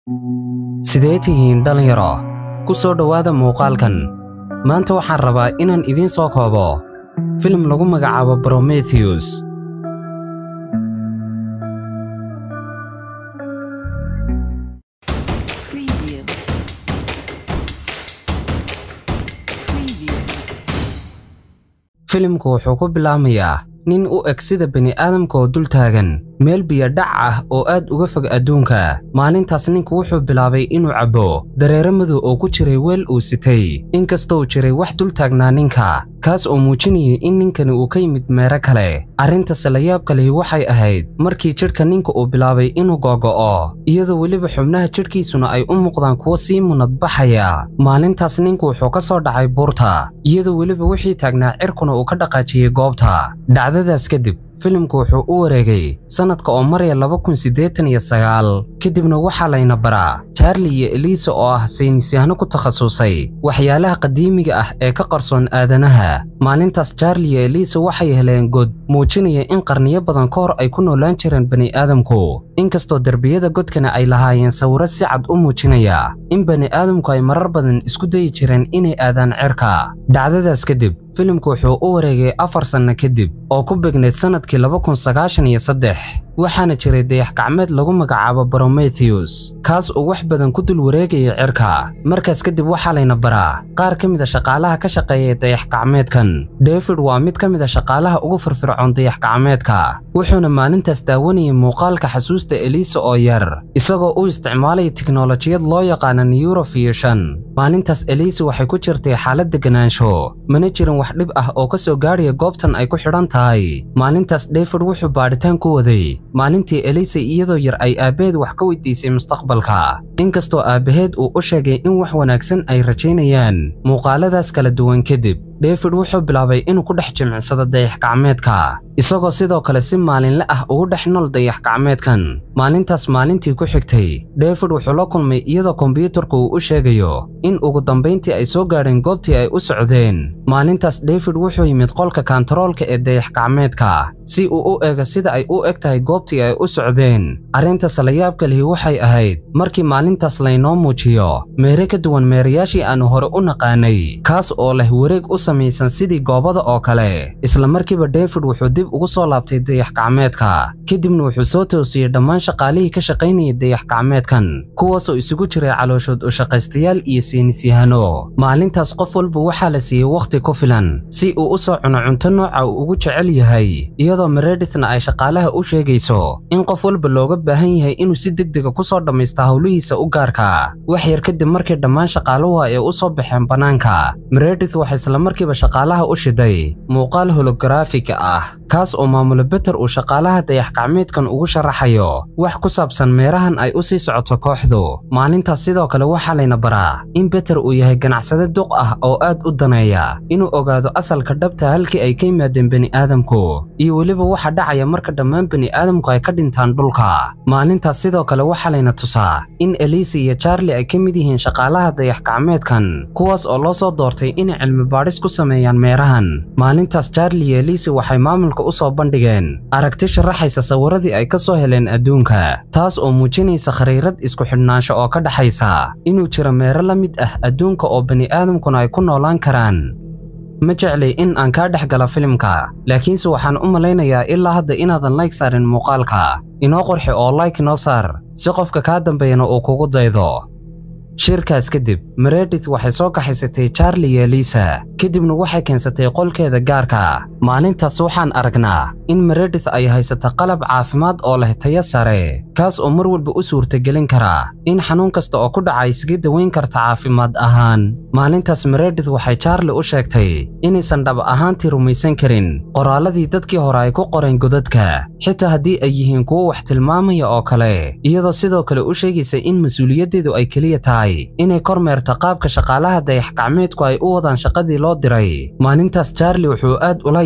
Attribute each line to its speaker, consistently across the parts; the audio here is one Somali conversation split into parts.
Speaker 1: sidee tihiin dhallinyaro ku soo dhowaada muuqaalkan maanta waxaan rabaa inaan idiin soo koobo filim lagu magacaabo brometheus
Speaker 2: Preview. Preview.
Speaker 1: filimku wuxuu ku bilaamayaa nin u eg sida bini'aadamka oo dul taagan meel biyo dhac ah oo aad uga fog adduunka maalintaas ninku wuxuu bilaabay inuu cabbo dareere madow oo ku jiray weel uu sitay inkastoo jiray wax dul taagnaa ninka kaas oo muujinayay in ninkani uu ka yimid meero kale arrintase la yaabka lihi waxay ahayd markii jidhka ninka uu bilaabay inuu googo'o iyadoo weliba xubnaha jidhkiisuna ay u muuqdaan kuwo sii munadbaxaya maalintaas ninku wuxuu ka soo dhacay buurta iyadoo weliba wixii taagnaa cirkuna uu ka dhaqaajiyey goobta dhacdadaas kadib filimku wuxuu u wareegay sannadka oo maraya laba kun siddeetan iyo sagaal kadibna waxaa layna baraa charli iyo eliisa oo ah saynisyahano ku takhasusay waxyaalaha qadiimiga ah ee ka qarsoon aadanaha maalintaas charli iyo eliisa waxay heleen god muujinaya in qarniyo badan ka hor ay ku noolaan jireen bani'aadamku inkastoo derbiyada godkana ay lahaayeen sawiro si cad u muujinaya in bani'aadamku ay marar badan isku dayi jireen inay aadaan cirka dhacdadaas kadib filimku wuxuu u wareegay afar sanno kadib oo ku begneyd sannadkii laba kun sagaashan iyo saddex waxaana jiray dayax gacmeed lagu magacaabo brometheus kaas oo wax badan ku dul wareegaya cirka markaas kadib waxaa layna baraa qaar ka mid a shaqaalaha ka shaqeeya dayax gacmeedkan david waa mid ka mid a shaqaalaha ugu firfircoon dayax gacmeedka wuxuuna maalintaas daawanayay muuqaalka xasuusta eliisa oo yar isagoo u isticmaalaya tiknolojiyad loo yaqaana neurofusion maalintaas eliisa waxay ku jirtay xaalad deganaansho mana jirin wax dhib ah oo ka soo gaadhaya goobtan ay ku xidhan tahay maalintaas david wuxuu baadhitaan ku waday maalintii elisa iyadoo yar ay aabbaheed wax ka weydiisay mustaqbalka inkastoo aabbaheed uu u sheegay in wax wanaagsan ay rajaynayaan muuqaaladaas kala duwan kadib david wuxuu bilaabay inuu ku dhex jimicsado dayax gacmeedka isagoo sidoo kale si maalinle ah ugu dhex nool dayax gacmeedkan maalintaas maalintii ku xigtay david wuxuu la kulmay iyadoo kombiyuutarku uu u sheegayo in ugu dambayntii ay soo gaadheen goobtii ay u socdeen maalintaas david wuxuu yimid qolka kantaroolka ee dayax gacmeedka si uu u eego sida ay u eg tahay goobtii ay u socdeen arrintaas la yaabka lihi waxay ahayd markii maalintaas laynoo muujiyo meere ka duwan meerayaashii aanu hore u naqaanay kaas oo leh wareeg u samaysan sidii goobada oo kale isla markiiba david wuxuu dib ugu soo laabtay dayax gacmeedka kadibna wuxuu soo toosiyey dhammaan shaqaalihii ka shaqaynayay dayax gacmeedkan kuwaasoo isugu jiray calooshood u shaqaystayaal iyo saynisyahano maalintaas qof walba waxaa la siiyey wakhti ku filan si uu u soo cuno cunto nooca uu ugu jecel yahay iyadoo meredithna ay shaqaalaha u sheegayso in qof walba looga baahan yahay inuu si degdega ku soo dhammaysta howlihiisa u gaarka wax yar kadib markii dhammaan shaqaaluhu ay u soo baxeen bannaanka meredith waxay isla markiiba shaqaalaha u shiday muuqaal hologaraafika ah kaas oo maamulo beter uu shaqaalaha dayax gacmeedkan ugu sharaxayo wax ku saabsan meerahan ay u sii socoto kooxdu maalintaas sidoo kale waxaa layna baraa in beter uu yahay ganacsade duq ah oo aad u daneeya inuu ogaado asalka dhabta halkii ay ka yimaadeen bani'aadamku iyo weliba waxa dhacaya marka dhammaan bani'aadamku ay ka dhintaan dhulka maalintaas sidoo kale waxaa layna tusaa in elisa iyo charli ay ka mid yihiin shaqaalaha dayax gacmeedkan kuwaas oo loo soo doortay inay cilmi baadhis ku sameeyaan meerahan maalintaas charli iyo elisa waxay maamulka u soo bandhigeen aragti sharaxaysa sawiradii ay ka soo heleen adduunka taas oo muujinaysa khariirad isku xidhnaansho oo ka dhaxaysa inuu jiro meero la mid ah adduunka oo bani'aadamkuna ay ku noolaan karaan ma jeclay in aan kaa dhex galo filimka laakiinse waxaan u malaynayaa ilaa hadda inaadan layg saarin muuqaalka inoo qorxi oo layk noo saar si qofka kaa dambeeyana uu kugu daydo shirkaas kadib meredith waxay soo kaxaysatay charli iyo elisa kadibna waxay keensatay qolkeeda gaarka maalintaas waxaan aragnaa in meredith ay haysato qalab caafimaad oo leh tayo sare kaas oo mar walba u suurtagelin kara in xanuun kasta oo ku dhaca isaga daweyn karta caafimaad ahaan maalintaas meredith waxay charli u sheegtay inaysan dhab ahaantii rumaysan karin qoraalladii dadkii hore ay ku qoreen godadka xitaa haddii ay yihiin kuwo wax tilmaamaya oo kale iyadoo sidoo kale u sheegaysa in mas-uuliyaddeedu ay keliya tahay inay kormeerta qaabka shaqaalaha dayax gacmeedku ay u wadaan shaqadii loo diray maalintaas charli wuxuu aad ula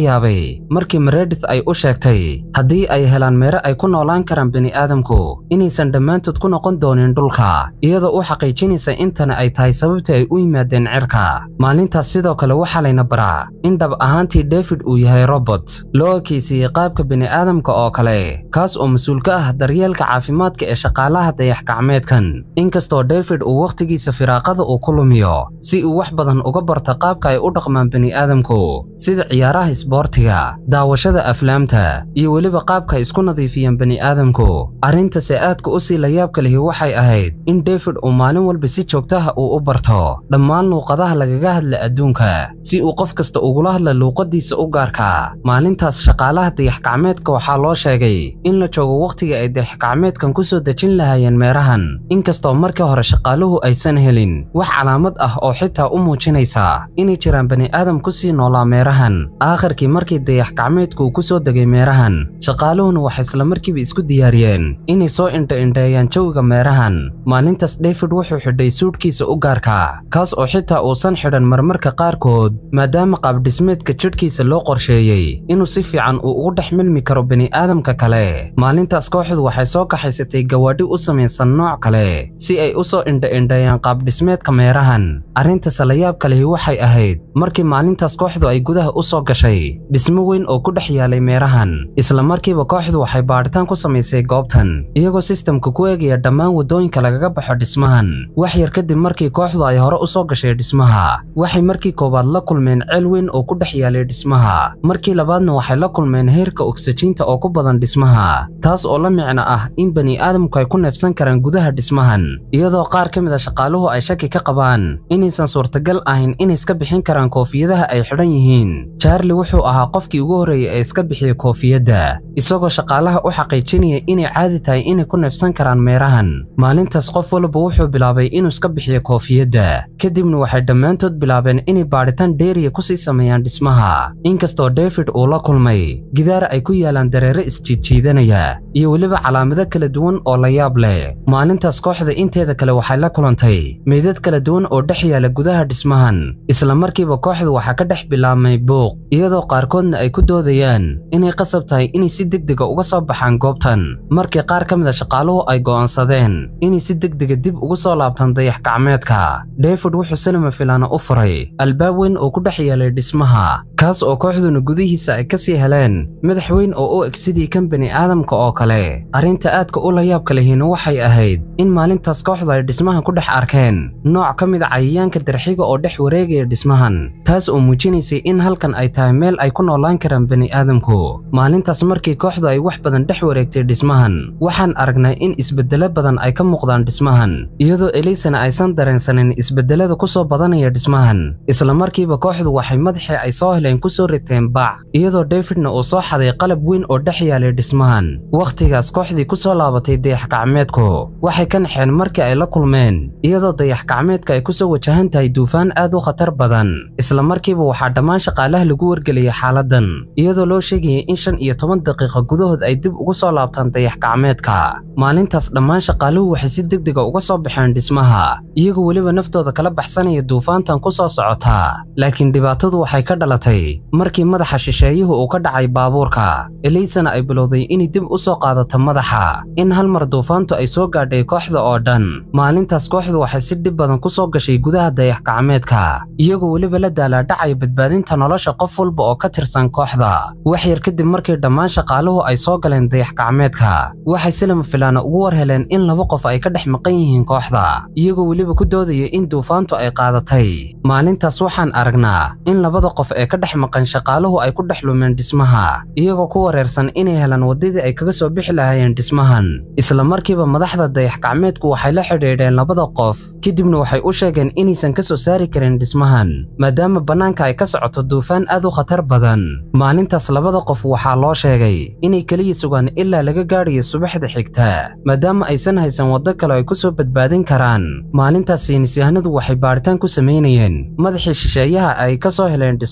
Speaker 1: yaabay markii meredith ay u sheegtay haddii ay helaan meero ay ku noolaan karaan bini'aadamku inaysan dhammaantood ku noqon doonin dhulka iyadoo u xaqiijinaysa intana ay tahay sababtii ay u yimaadeen cirka maalintaas sidoo kale waxaa layna baraa in dhab ahaantii david uu yahay robot loo ekaysiiyey qaabka bini'aadamka oo kale kaas oo mas-uul ka ah daryeelka caafimaadka ee shaqaalaha dayax-gacmeedkan inkastoo david uu wakhtigiisa firaaqada uu ku lumiyo si uu wax badan uga barta qaabka ay u dhaqmaan bini'aadamku sida ciyaaraha isboortiga daawashada aflaamta iyo weliba qaabka ay isku nadiifiyeen bini'aadamku arrintase aadka u sii layaabka lihi waxay ahayd in david uu maalin walba si joogtaha uu u barto dhammaan luuqadaha lagaga hadla adduunka si uu qof kasta ugula hadla luuqadiisa u gaarka maalintaas shaqaalaha dayax-gacmeedka waxaa loo sheegay in la joogo wakhtiga ay dayax-gacmeedkan ku soo dejin lahaayeen meerahan inkastoo markii hore shaqaaluhu aysan helin wax calaamad ah oo xitaa u muujinaysa inay jiraan bani'aadam ku sii noolaa meerahan aakhirkii markii dayax-gacmeedku ku soo degay meerahan shaqaaluhuna waxay isla markiiba isku diyaariyeen inay soo indha-indheeyaan jawiga meerahan maalintaas david wuxuu xidhay suudhkiisa u gaarka kaas oo xitaa uusan xidhan marmarka qaarkood maadaama qaabdhismeedka jidhkiisa loo qorsheeyey inuu si fiican uu ugu dhex milmi karo bini'aadamka kale maalintaas kooxdu waxay soo kaxaysatay gawaadhi u samaysan nooc kale si ay u soo indha-indheeyaan qaabdhismeedka meerahan arrintaas layaabka lihi waxay ahayd markii maalintaas kooxdu ay gudaha u soo gashay dhismo weyn oo ku dhex yaalay meerahan isla markiiba kooxdu waxay baadhitaan ku samaysay goobtan iyagoo sistamka ku eegaya dhammaan waddooyinka lagaga baxo dhismahan wax yar kadib markii kooxdu ay hore u soo gashay dhismaha waxay markii koowaad la kulmeen ceel weyn oo ku dhex yaalay dhismaha markii labaadna waxay la kulmeen heerka ogsajiinta oo ku badan dhismaha taas oo la micno ah in bani'aadamku ay ku neefsan karaan gudaha dhismahan iyadoo qaar ka mid a shaqaaluhu ay shaki ka qabaan inaysan suurtagal ahayn inay iska bixin karaan koofiyadaha ay xidhan yihiin charli wuxuu ahaa qofkii ugu horreeyey ee iska bixiyey koofiyadda isagoo shaqaalaha u xaqiijinaya inay caadi tahay inay ku neefsan karaan meerahan maalintaas qof walba wuxuu bilaabay inuu iska bixiyo koofiyadda kadibna waxay dhammaantood bilaabeen inay baadhitaan dheeriya kusii sameeyaan dhismaha inkastoo david uu la kulmay gidaara ay ku yaalaan dareere isjiidjiidanaya iyo weliba calaamado kala duwan oo la yaab leh maalintaas kooxda inteeda kale waxay la kulantay meydad kala duwan oo dhex yaala gudaha dhismahan isla markiiba kooxdu waxaa ka dhex bilaabmay buuq iyadoo qaarkoodna ay ku doodayaan inay qasab tahay inay si degdega uga soo baxaan goobtan markii qaar ka mid a shaqaaluhu ay go'aansadeen inay si degdega dib ugu soo laabtaan dayax-gacmeedka david wuxuu silima filaana u furay albaab weyn oo ku dhex yaalay dhismaha kaas oo kooxduna gudihiisa ay ka sii heleen madax weyn oo u eg sidii kan bini'aadamka oo kale arrinta aadka u layaabka lihiina waxay ahayd in maalintaas kooxdu ay dhismahan ku dhex arkeen nooc ka mid a cayayaanka darxiga oo dhex wareegaya dhismahan taas oo muujinaysay in halkan ay tahay meel ay ku noolaan karaan bini'aadamku maalintaas markii kooxdu ay wax badan dhex wareegtay dhismahan waxaan aragnay in isbeddelo badan ay ka muuqdaan dhismahan iyadoo eliysana aysan dareensanin isbeddelada ku soo badanaya dhismahan isla markiiba kooxdu waxay madaxii ay soo heleen ku soo riteen bac iyadoo davidna uu soo xaday qalab weyn oo dhex yaalay dhismahan wakhtigaas kooxdii ku soo laabatay dayax-gacmeedku waxay ka naxeen markii ay la kulmeen iyadoo dayax-gacmeedka ay ku soo wajahan tahay duufaan aad u khatar badan isla markiiba waxaa dhammaan shaqaalaha lagu wargeliyay xaaladdan iyadoo loo sheegayay in shan iyo toban daqiiqo gudahood ay dib ugu soo laabtaan dayax-gacmeedka maalintaas dhammaan shaqaaluhu waxay si degdega uga soo baxeen dhismaha iyagoo weliba naftooda kala baxsanaya duufaantan ku soo socota laakiin dhibaatadu waxay ka dhalatay markii madaxa shisheeyuhu uu ka dhacay baabuurka eliysana ay bilowday inay dib u soo qaadato madaxa in hal mar duufaantu ay soo gaadhay kooxda oo dhan maalintaas kooxdu waxay si dhib badan ku soo gashay gudaha dayax-gacmeedka iyagoo weliba la daalaadhacaya badbaadinta nolosha qof walba oo ka tirsan kooxda wax yar kadib markii dhammaan shaqaaluhu ay soo galeen dayax-gacmeedka waxay silama filaana ugu war heleen in laba qof ay ka dhex maqan yihiin kooxda iyagoo weliba ku doodaya in duufaantu ay qaadatay maalintaas waxaan aragnaa in labada qof ee ka dhex maqan shaqaaluhu ay ku dhex lumeen dhismaha iyagoo ku wareersan inay helaan waddadii ay kaga soo bixi lahaayeen dhismahan isla markiiba madaxda dayax-gacmeedku waxay la xidhiidheen labada qof kadibna waxay u sheegeen inaysan ka soo saari karin dhismahan maadaama bannaanka ay ka socoto duufaan aad u khatar badan maalintaas labada qof waxaa loo sheegay inay keliya sugaan ilaa laga gaadhayo subaxda xigta maadaama aysan haysan waddo kale ay ku soo badbaadin karaan maalintaas saynisyahanadu waxay baadhitaan ku samaynayeen madaxii shisheeyaha ay ka soo heleen dhismaha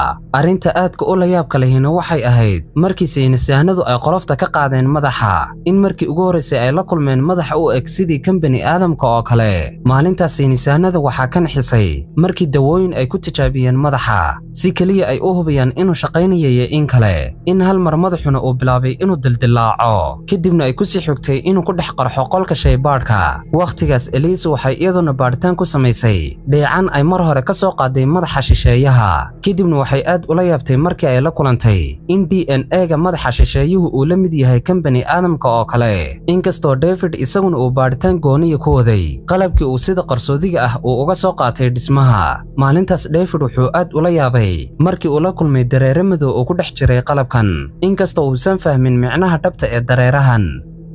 Speaker 1: arrinta aadka u layaabka lehina waxay ahayd markii saynisahanadu ay qolofta ka qaadeen madaxa in markii ugu horraysay ay la kulmeen madaxa u eg sidii kan bani aadamka oo kale maalintaas saynisahanada waxaa ka nixisay markii dawooyin ay ku tijaabiyeen madaxa si keliya ay u hubiyaan inuu shaqaynaya iyo in kale in hal mar madaxuna uu bilaabay inuu dildillaaco kadibna ay ku sii xogtay inuu ku dhex qarxo qolka shaybaadhka wakhtigaas eliisa waxay iyaduna baadhitaan ku samaysay dheecan ay mar hore ka soo qaaday madaxa shisheeyaha kadibna waxay aad ula yaabtay markii ay la kulantay in d n e-ga madaxa shisheeyuhu uu la mid yahay kan bani aadamka oo kale inkastoo david isaguna uu baadhitaan gooniya ku waday qalabkii uu sida qarsoodiga ah uu uga soo qaatay dhismaha maalintaas david wuxuu aad ula yaabay markii uu la kulmay dareere madow oo ku dhex jiray qalabkan inkastoo uusan fahmin micnaha dhabta ee dareerahan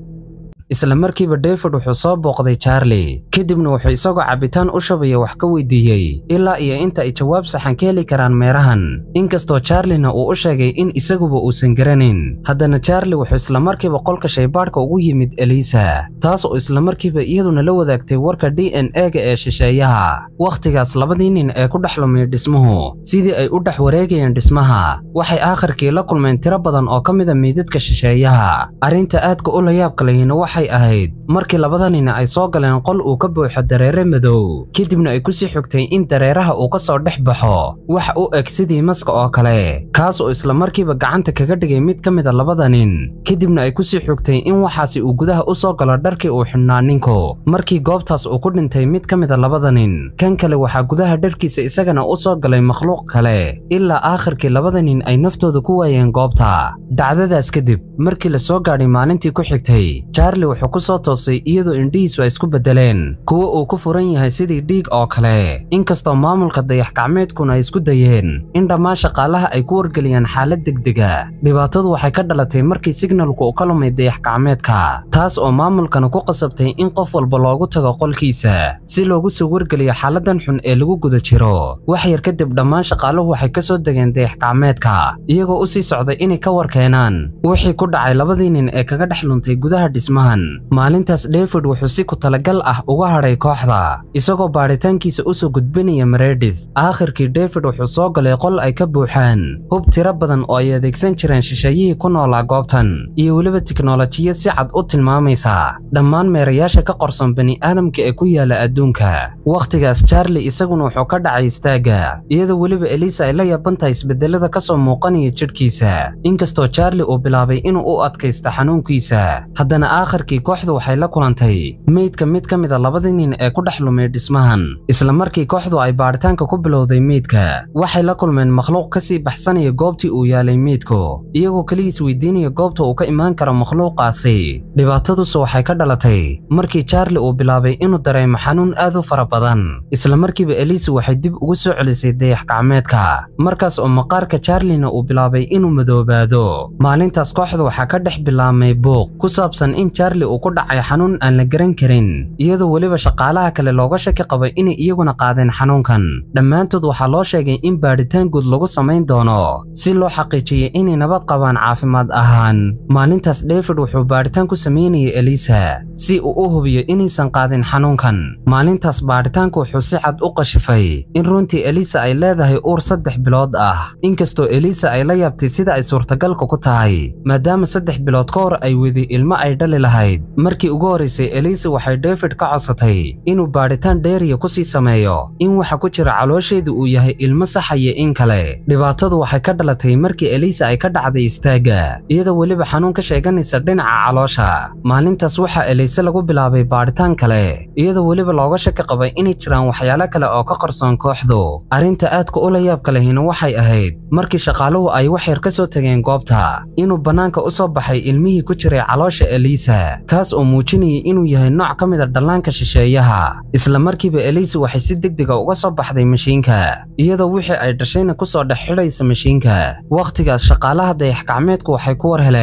Speaker 1: isla markiiba david wuxuu soo booqday charlie kadibna wuxuu isagoo cabitaan u shubaya wax ka weydiiyey ilaa iyo inta ay jawaab saxan ka heli karaan meerahan inkastoo charlina uu u sheegay in isaguba uusan garanayn haddana charlie wuxuu isla markiiba qolka shaybaadhka ugu yimid elisa taas oo isla markiiba iyaduna la wadaagtay warka d n e-ga ee shisheeyaha wakhtigaas labadii nin ee ku dhex lumay dhismuhu sidii ay u dhex wareegayeen dhismaha waxay aakhirkii la kulmeen tiro badan oo ka mida meydadka shisheeyaha arrinta aadka u layaabka lehina waxay ahayd markii labada nin ay soo galeen qol uu ka buuxo dareere madow kadibna ay ku sii xogtay in dareeraha uu ka soo dhex baxo wax u eg sidii maska oo kale kaas oo isla markiiba gacanta kaga dhigay mid ka mida labada nin kadibna ay ku sii xogtay in waxaasi uu gudaha u soo galo dharkii uu xidhnaa ninku markii goobtaas uu ku dhintay mid ka mida labada nin kan kale waxaa gudaha dharkiisa isagana u soo galay makhluuq kale ilaa aakhirkii labada nin ay naftooda ku waayeen goobta dhacdadaas kadib markii la soo gaadhay maalintii ku xigtay charlie wuxuu ku soo toosay iyadoo indhihiisu ay isku beddeleen kuwo uu ku furan yahay sidii dhiig oo kale inkastoo maamulka dayax-gacmeedkuna ay isku dayeen in dhammaan shaqaalaha ay ku wargeliyaan xaalad degdega dhibaatadu waxay ka dhalatay markii signalku uu ka lumay dayax-gacmeedka taas oo maamulkana ku qasabtay in qof walba loogu tago qolkiisa si loogu soo wargeliyo xaaladan xun ee lagu guda jiro wax yar kadib dhammaan shaqaaluhu waxay ka soo degeen dayax-gacmeedka iyagoo u sii socday inay ka war keenaan wixii ku dhacay labadii nin ee kaga dhex luntay gudaha dhismahan maalintaas david wuxuu si ku talagal ah uga hadhay kooxda isagoo baadhitaankiisa u soo gudbinaya meredith aakhirkii david wuxuu soo galay qol ay ka buuxaan hub tiro badan oo ay adeegsan jireen shisheeyihii ku noolaa goobtan iyo weliba tiknolojiyad si cad u tilmaamaysa dhammaan meerayaasha ka qorson bani'aadamka ee ku yaala adduunka wakhtigaas charlie isaguna wuxuu ka dhacay istaagga iyadoo weliba elisa ay la yaabantahay isbedelada ka soo muuqanaya jidhkiisa inkastoo charlie uu bilaabay inuu u adkaysta xanuunkiisa haddana aakhirkii kooxdu waxay la kulantay meydka mid ka mida labadii nin ee ku dhex lumay dhismahan isla markii kooxdu ay baadhitaanka ku bilowday meydka waxay la kulmeen makhluuq ka sii baxsanaya goobtii uu yaalay meydku iyagoo keligiis weydiinaya goobta uu ka imaan karo makhluuqaasi dhibaataduse waxay ka dhalatay markii charlie uu bilaabay inuu dareemo xanuun aad u fara badan isla markiiba elisa waxay dib ugu soo celisay dayax-gacmeedka markaas oo maqaarka charlina uu bilaabay inuu madoobaado maalintaas kooxda waxaa ka dhex bilaabmay buuq ku saabsan in charlie uu ku dhacay xanuun aan la garan karin iyadoo weliba shaqaalaha kale looga shaki qabay inay iyaguna qaadeen xanuunkan dhammaantood waxaa loo sheegay in baadhitaan guud lagu samayn doono si loo xaqiijiyey inay nabad qabaan caafimaad ahaan maalintaas david wuxuu baadhitaan ku samaynayay elisa si uu u hubiyo inaysan qaadin xanuunkan maalintaas baadhitaanku wuxuu si cad u qashifay in runtii elisa ay leedahay uur saddex bilood ah inkastoo elisa ay la yaabtay sida ay suurtagalka ku tahay maadaama saddex bilood ka hor ay wedi ilmo ay dhali lahayd markii ugu horraysay elisa waxay david ka codsatay inuu baadhitaan dheeriya ku sii sameeyo in waxa ku jira caloosheedu uu yahay ilmo saxaya in kale dhibaatadu waxay ka dhalatay markii elisa ay ka dhacday istaagga iyadoo weliba xanuun ka sheeganaysa dhinaca caloosha maalintaas waxaa elise lagu bilaabay baadhitaan kale iyadoo weliba looga shaki qabay inay jiraan waxyaalo kale oo ka qarsoon kooxdu arrinta aadka ula yaabka lehina waxay ahayd markii shaqaaluhu ay wax yar ka soo tageen goobta inuu bannaanka u soo baxay ilmihii ku jiray caloosha elisa kaas oo muujinayay inuu yahay nooc ka mid a dhallaanka shisheeyaha isla markiiba elisa waxay si degdega uga soo baxday mashiinka iyadoo wixii ay dhashayna ku soo dhex xidhaysa mashiinka wakhtigaas shaqaalaha dayax-gacmeedku waxay ku war heleen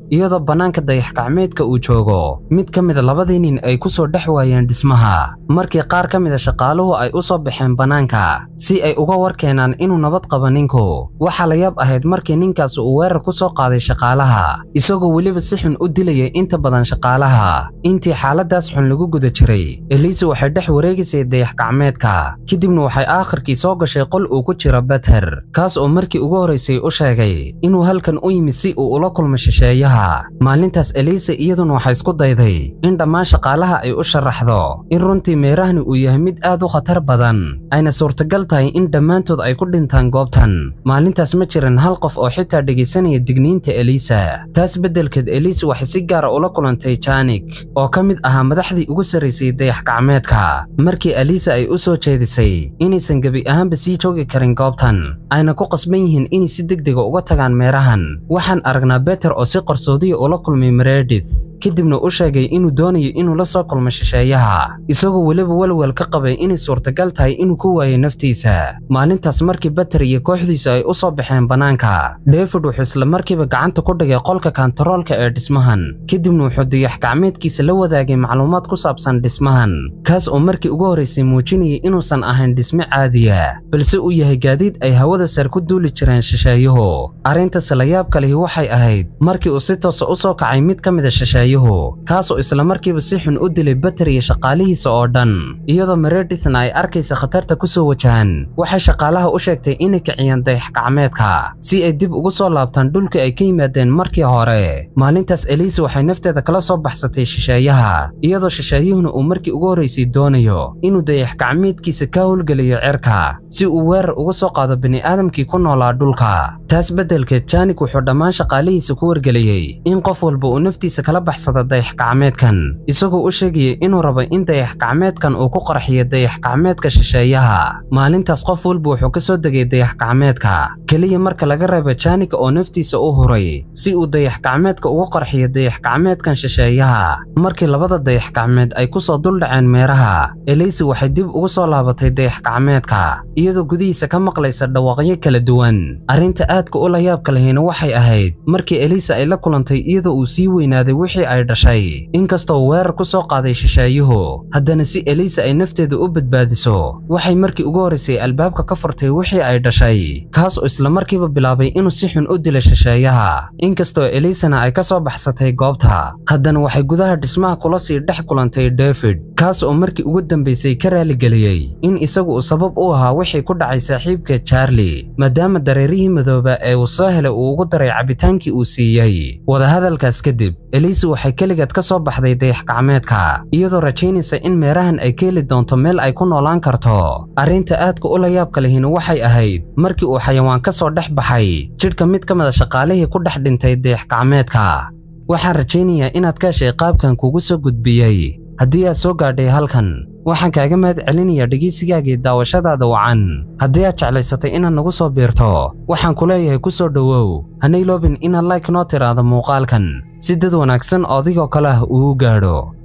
Speaker 1: iyadoo bannaanka dayax-gacmeedka uu joogo mid ka mida labadii nin ay ku soo dhex waayeen dhismaha markii qaar ka mida shaqaaluhu ay u soo baxeen bannaanka si ay uga war keenaan inuu nabad qabo ninku waxaa la yaab ahayd markii ninkaas uu weerar ku soo qaaday shaqaalaha isagoo weliba si xun u dilayay inta badan shaqaalaha intii xaaladaas xun lagu guda jiray eliisa waxay dhex wareegaysay dayax-gacmeedka kadibna waxay aakhirkii soo gashay qol uu ku jiro beter kaas oo markii ugu horraysay u sheegay inuu halkan u yimid si uu ula kulmo shisheeyaha maalintaas eliisa iyaduna waxay isku dayday in dhammaan shaqaalaha ay u sharaxdo in runtii meerahani uu yahay mid aad u khatar badan ayna suurtagal tahay in dhammaantood ay ku dhintaan goobtan maalintaas ma jiran hal qof oo xitaa dhegaysanaya digniinta eliisa taas beddelkeed eliisa waxay si gaara ula kulantay janik oo ka mid ahaa madaxdii ugu sarraysay dayax-gacmeedka markii eliisa ay u soo jeedisay inaysan gebi ahaanba sii joogi karin goobtan ayna ku qasban yihiin inay si degdega uga tagaan meerahan waxaan aragnaa beter oo si qarsoodiya ula kulmay meredith kadibna u sheegay inuu doonayo inuu la soo kulmo shisheeyaha isagoo weliba walwal ka qabay inay suurtagal tahay inuu ku waayo naftiisa maalintaas markii beter iyo kooxdiisu ay u soo baxeen bannaanka david wuxuu isla markiiba gacanta ku dhigay qolka kantaroolka ee dhismahan kadibna wuxuu dayax-gacmeedkiisa la wadaagay macluumaad ku saabsan dhismahan kaas oo markii ugu horraysay muujinayay inuusan ahayn dhisme caadiya balse uu yahay gaadiid ay hawada sar ku duuli jireen shisheeyuhu arrintaas la yaabka lihi waxay ahayd markii uu si toosa u soo kacay mid ka mida shisheeyuhu kaasoo isla markiiba si xun u dilay beter iyo shaqaalihiisa oo dhan iyadoo meredithna ay arkaysa khatarta ku soo wajahan waxay shaqaalaha u sheegtay inay kiciyaan dayax-gacmeedka si ay dib ugu soo laabtaan dhulka ay ka yimaadeen markii hore maalintaas eliisa waxay nafteeda kala soo baxsatay shisheeyaha iyadoo shisheeyuhuna uu markii ugu horraysay doonayo inuu dayax-gacmeedkiisa ka howlgeliyo cirka si uu weerar uga soo qaado bini'aadamkii ku noolaa dhulka taas beddelkeed janik wuxuu dhammaan shaqaalihiisa ku wargeliyey in qof walba uu naftiisa kala baxsada dayax-gacmeedkan isagoo u sheegaya inuu rabo in dayax-gacmeedkan uu ku qarxiyo dayax-gacmeedka shisheeyaha maalintaas qof walba wuxuu ka soo degay dayax-gacmeedka keliya marka laga reebo janika oo naftiisa u huray si uu dayax-gacmeedka ugu qarxiyo dayax-gacmeedkan shisheeyaha markii labada dayax-gacmeed ay ku soo duldhaceen meeraha eleysi waxay dib ugu soo laabatay dayax-gacmeedka iyadoo gudihiisa ka maqlaysa dhawaaqyo kala duwan arrinta aadka u la yaabka lahayna waxay ahayd markii elisa ay la kulantay iyadoo uu sii weynaaday wixii ay dhashay inkastoo weerar ku soo qaaday shisheeyuhu haddana si elisa ay nafteeda u badbaadiso waxay markii ugu horraysay albaabka ka furtay wixii ay dhashay kaas oo isla markiiba bilaabay inuu si xun u dilo shisheeyaha inkastoo elisana ay ka soo baxsatay goobta haddana waxay gudaha dhismaha kula sii dhex kulantay david kaas oo markii ugu dambaysay ka raaligeliyey in isagu uu sabab u ahaa wixii ku dhacay saaxiibka charli maadaama dareerihii madooba ee uu soo helay uu ugu daray cabitaankii uu siiyey wadahadalkaas kadib elisa waxay keligeed ka soo baxday dayax-gacmeedka iyadoo rajaynaysa in meerahan ay ka heli doonto meel ay ku noolaan karto arrinta aadka u la yaabka lehina waxay ahayd markii uu xayawaan ka soo dhex baxay jidhka mid ka mida shaqaalihii ku dhex dhintay dayax-gacmeedka waxaan rajaynayaa inaad ka heshay qaabkan kugu soo gudbiyey haddii aad soo gaadhay halkan waxaan kaaga mahad celinayaa dhegaysigaagii daawashadaada wacan haddii aad jeclaysatay inaad nagu soo biirto waxaan ku leeyahay ku soo dhowow hanay loobin inaad like noo tiraahdo muuqaalkan si dad wanaagsan oo adigoo kale ah uu gaadho